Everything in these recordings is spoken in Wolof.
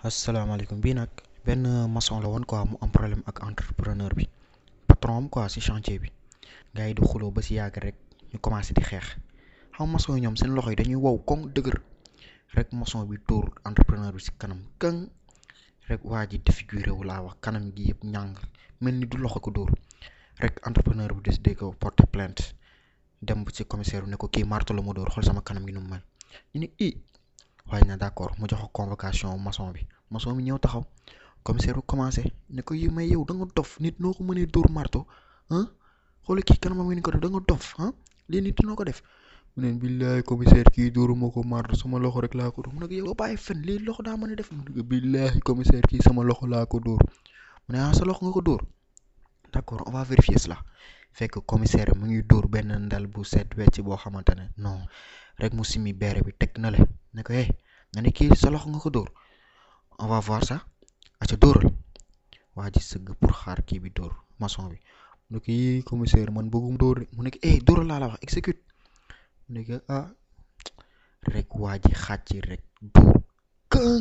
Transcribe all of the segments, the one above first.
asalaamaaleykum bii nag benn maçon la woon quoi mu am problème ak entrepreneur bi patron am quoi si chantier bi gars yi di xuloo ba si yàgg rek ñu commencé di xeex xam maçon yi ñoom seen loxo yi dañuy wow koŋ dëgër rek maçon bi dóor entrepreneur bi si kanam këŋ rek waa ji défiguré wu laa wax kanam gi yëpp ñàng mel ni du loxo ko dóor rek entrepreneur bi décidé ko porter plainte dem ci commissaire bi ne ko kii marto la ma dóor xool sama kanam gi nu mu mel ñu ne i waaye na d'accord mu jox ko convocation maçon bi maçon bi ñëw taxaw commissaire bi commencé ne ko yi may yow da nga dof nit noo ko mënee dóor marto ah xool kii kanamam ni ko def da nga dof ah lii nit noo ko def mu ne billaay commissaire kii dóoruma ko marto sama loxo rek laa ko dóor mu ne ko yow bàyyi fen lii loxo daa mën a def mu ne ko billaay commissaire kii sama loxo laa ko dóor mu ne ah sa loxo nga ko dóor d'accord on va vérifier cela fekk commissaire mu ngi dóor benn ndal bu set wecc boo xamante ne non rek mu simi beere bi teg na le ne ko eh nga ne kii sa loxo nga ko dóor on va voir ça aca dóoral waa ji sëgg pour xaar kii bi dóor maçon bi mu ne ko yii commissaire man bëggum dóor mu ne ko eh dóoral laa la wax exécute mu ne ko ah rek waa ji xàcc rek dóor këŋ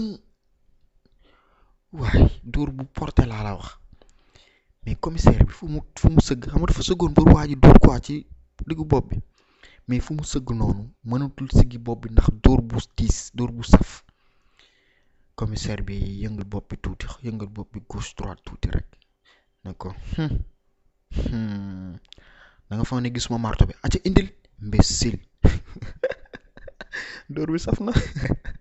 waay dóor bu porté laa la wax mais commissaire bi fu mu fu mu sëgg xam nga dafa sëggoon pour waa ji dóor quoi ci diggu bopp bi mais fu mu sëgg noonu mënatul siggi bopp bi ndax dóor bu tiis dóor bu saf commissaire bi yëngal bopp bi tuuti yëngal bopp bi gauche droite tuuti rek ne ko da nga foog ne gisuma marto bi aca indil imbécile dóor bi saf na